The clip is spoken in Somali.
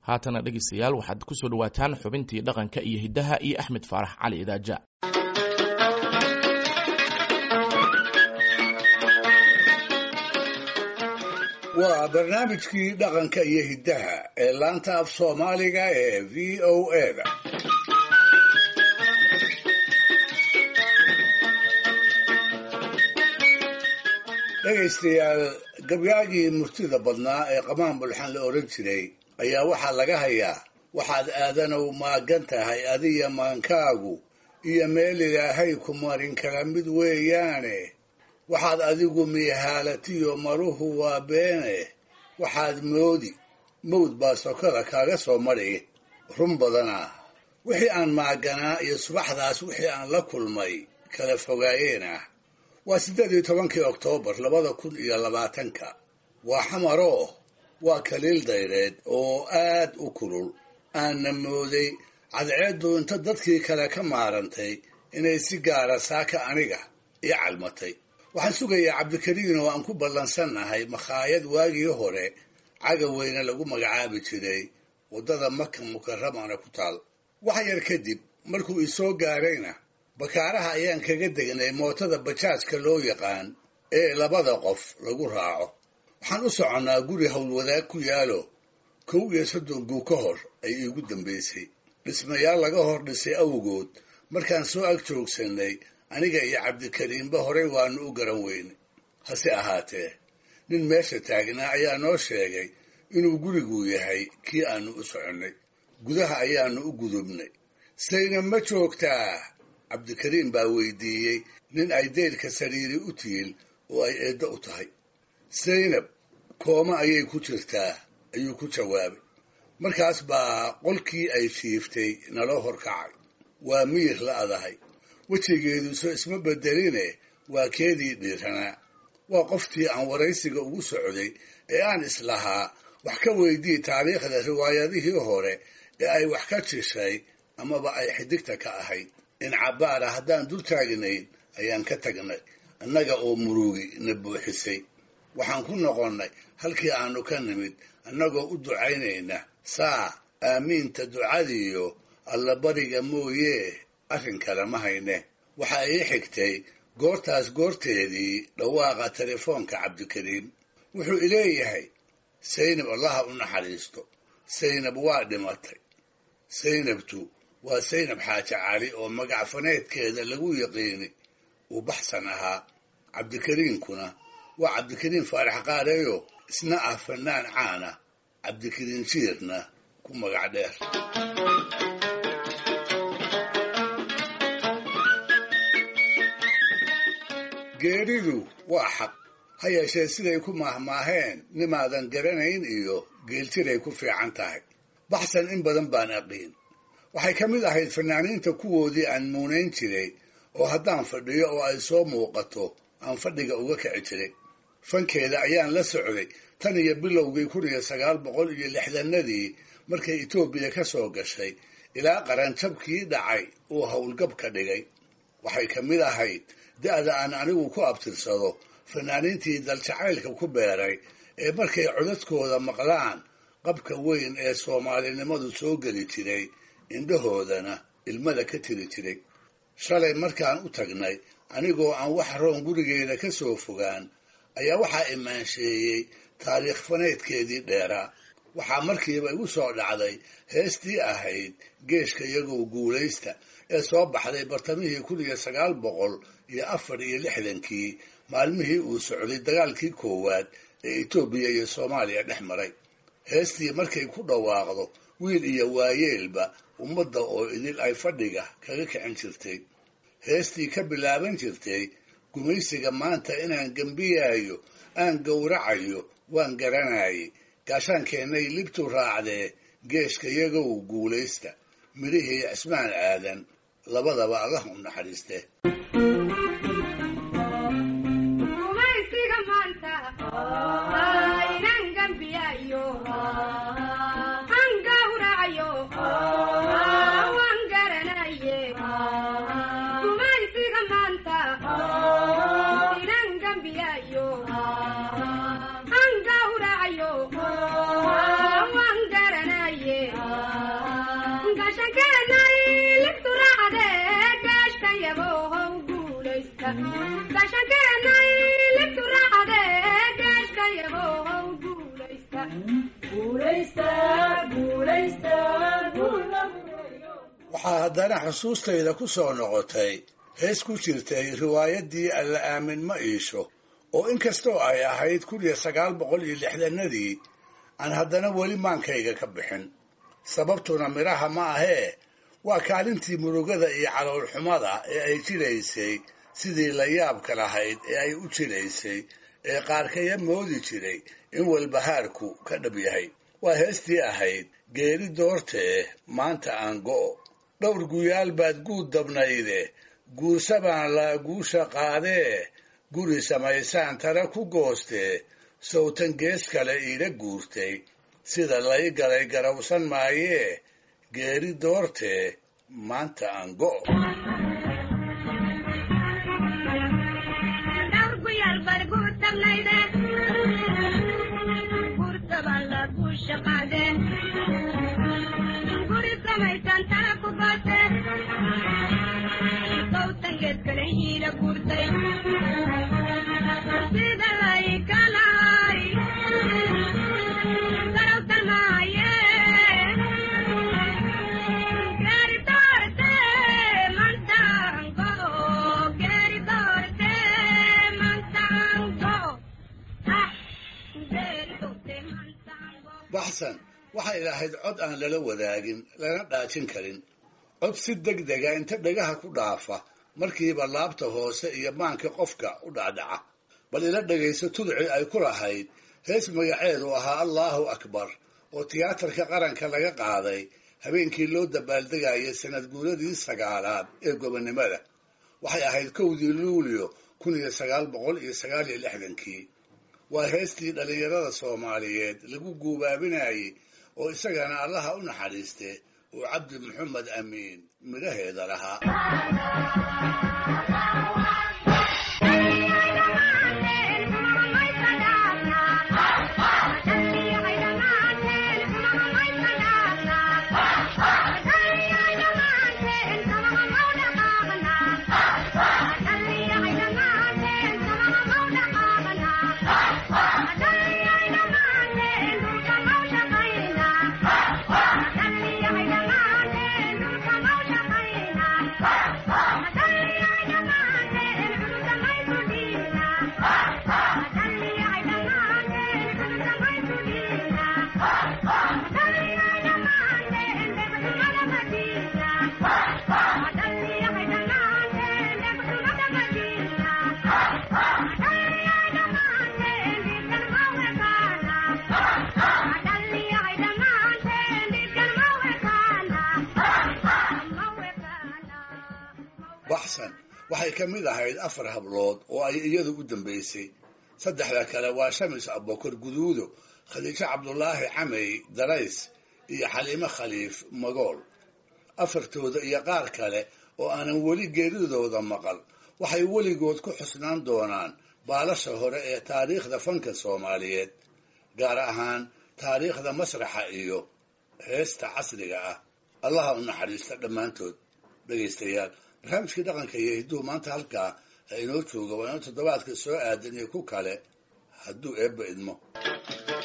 haatana dhegeystayaal waxaad kusoo dhawaataan xubintii dhaqanka iyo hiddaha iyo axmed faarax cali idaaja waa barnaamijkii dhaqanka iyo hiddaha ee laanta af soomaaliga ee v o eda dhegaystayaal gabyaagii murtida badnaa ee qamaan bulxan la odhan jiray ayaa waxaa laga hayaa waxaad aadanow maagan tahay adiya maankaagu iyo meel ilaahay ku marin kala mid weeyaane waxaad adigu miihaalatiyo maruhu waa beene waxaad moodi mawd baa sokada kaaga soo madhi run badanaa wixii aan maaganaa iyo subaxdaas wixii aan la kulmay kala fogaayeen ah waa siddeed iyo tobankii oktoobar labada kun iyo labaatanka waa xamaroo waa kaliil dayreed oo aad u kulul aanna mooday cadceeddu inta dadkii kale ka maarantay inay si gaara saaka aniga ii calmatay waxaan sugayaa cabdikariin oo aan ku ballansannahay makhaayad waagii hore cagaweyne lagu magacaabi jiray waddada maka mukaramana ku taal wax yar kadib markuu isoo gaarayna bakaaraha ayaan kaga degnay mootada bajaajka loo yaqaan ee labada qof lagu raaco waxaan u soconnaa guri howlwadaag ku yaalo kow iyo soddon guu ka hor ay iigu dambaysay dhismayaal laga hor dhisay awgood markaan soo ag joogsannay aniga iyo cabdikariimba horey waannu u garan weynay hase ahaatee nin meesha taagnaa ayaa noo sheegay inuu gurigu yahay kii aannu u soconnay gudaha ayaannu u gudubnay saynab ma joogtaa cabdikariim baa weydiiyey nin ay deylka sariiri u tiil oo ay eeddo u tahay saynab kooma ayay ku jirtaa ayuu ku jawaabay markaas baa qolkii ay fiiftay naloo horkacay waa miyir la adahay wejigeeduso isma beddeline waa keedii dhiiranaa waa qoftii aan waraysiga ugu socday ee aan islahaa wax ka weydii taariikhda riwaayadihii hore ee ay wax ka jishay amaba ay xidigta ka ahayd in cabbaara haddaan dul taagnayn ayaan ka tagnay annaga oo murugi na buuxisay waxaan ku noqonnay halkii aannu ka nimid annagoo u ducaynayna saa aamiinta ducadiiyo allabariga mooyee arrin kale ma hayne waxa ii xigtay goortaas goorteedii dhawaaqa telefoonka cabdikariim wuxuu ileeyahay saynab allaha u naxariisto saynab waa dhimatay saynabtu waa saynab xaaji cali oo magac faneedkeeda lagu yaqiini uu baxsan ahaa cabdikariinkuna waa cabdikariin faarax qaareeyo isna ah fannaan caana cabdikariin jiirna ku magac dheer geeridu waa xaq ha yeeshee siday ku maahmaaheen nimaadan garanayn iyo geeltiray ku fiican tahay baxsan in badan baan aqiin waxay ka mid ahayd fanaaniinta kuwoodii aan muunayn jiray oo haddaan fadhiyo oo ay soo muuqato aan fadhiga uga kici jiray fankeeda ayaan la socday tan iyo bilowgii kun iyo sagaal boqol iyo lixdanadii markay etoobiya ka soo gashay ilaa qaranjabkii dhacay uu howlgab ka dhigay waxay ka mid ahayd da'da aan anigu ku abtirsado fanaaniintii daljacaylka ku beeray ee markay codadkooda maqlaan qabka weyn ee soomaalinimadu soo geli jiray indhahoodana ilmada ka tiri jiray shalay markaan u tagnay anigoo aan wax roon gurigeeda ka soo fogaan ayaa waxaa imaansheeyey taariikh faneedkeedii dheeraa waxaa markiiba igu soo dhacday heestii ahayd geeshka iyagow guulaysta ee soo baxday bartamihii kun iyo sagaal boqol iyo afar iyo lixdankii maalmihii uu socday dagaalkii koowaad ee etoobiya iyo soomaaliya dhex maray heestii markay ku dhawaaqdo wiil iyo waayeelba ummadda oo idil ay fadhiga kaga kicin jirtay heestii ka bilaaban jirtay gumaysiga maanta inaan gembiyaayo aan gowracayo waan garanayay gaashaankeenay libtu raacdee geeshka iyagow guulaysta midhihii cismaan aadan labadaba allah u naxariiste waxaa haddana xusuustayda ku soo noqotay hees ku jirtay riwaayaddii alla aamin ma iisho oo inkastoo ay ahayd kun iyo sagaal boqol iyo lixdanadii aan haddana weli maankayga ka bixin sababtuna midhaha ma ahee waa kaalintii murugada iyo caloolxumada ee ay jiraysay sidii la yaabka lahayd ee ay u jiraysay ee qaarkaya moodi jiray in walbahaarku ka dhab yahay waa heestii ahayd geeri doortee maanta aan go'o dhowr guyaal baad guud dabnayde guursa baan laa guusha qaadee guri samaysaan tara ku goostee sawtan gees kale iila guurtay sida lay galay garawsan maayee geeri doortee maanta aan go'o baxsan waxay lahayd cod aan lala wadaagin lana dhaajin karin cod si deg dega inta dhagaha ku dhaafa markiiba laabta hoose iyo maanka qofka u dhacdhaca bal ila dhegayso tudci ay ku lahayd hees magaceedu ahaa allaahu akbar oo tiyaatarka qaranka laga qaaday habeenkii loo dabaaldegayay sanad guuradii sagaalaad ee gobonnimada waxay ahayd kowdii luulyo kun iyo sagaal boqol iyo sagaal iyo lixdankii waa heestii dhallinyarada soomaaliyeed lagu guubaabinayey oo isagana allaha u naxariiste uu cabdi maxamed amiin midhaheeda lahaa baxsan waxay ka mid ahayd afar hablood oo ay iyadu u dambaysay saddexda kale waa shamis abokor guduudo khadiijo cabdulaahi camey darays iyo xaliimo khaliif magool afartooda iyo qaar kale oo aanan weli geeridooda maqal waxay weligood ku xusnaan doonaan baalasha hore ee taariikhda fanka soomaaliyeed gaar ahaan taariikhda masraxa iyo heesta casriga ah allaha u naxariista dhammaantood dhegaystayaal barnaamijkii dhaqanka iyo hidduu maanta halkaa ha inoo jooga waa inuu toddobaadka soo aadan iyo ku kale hadduu eebba idmo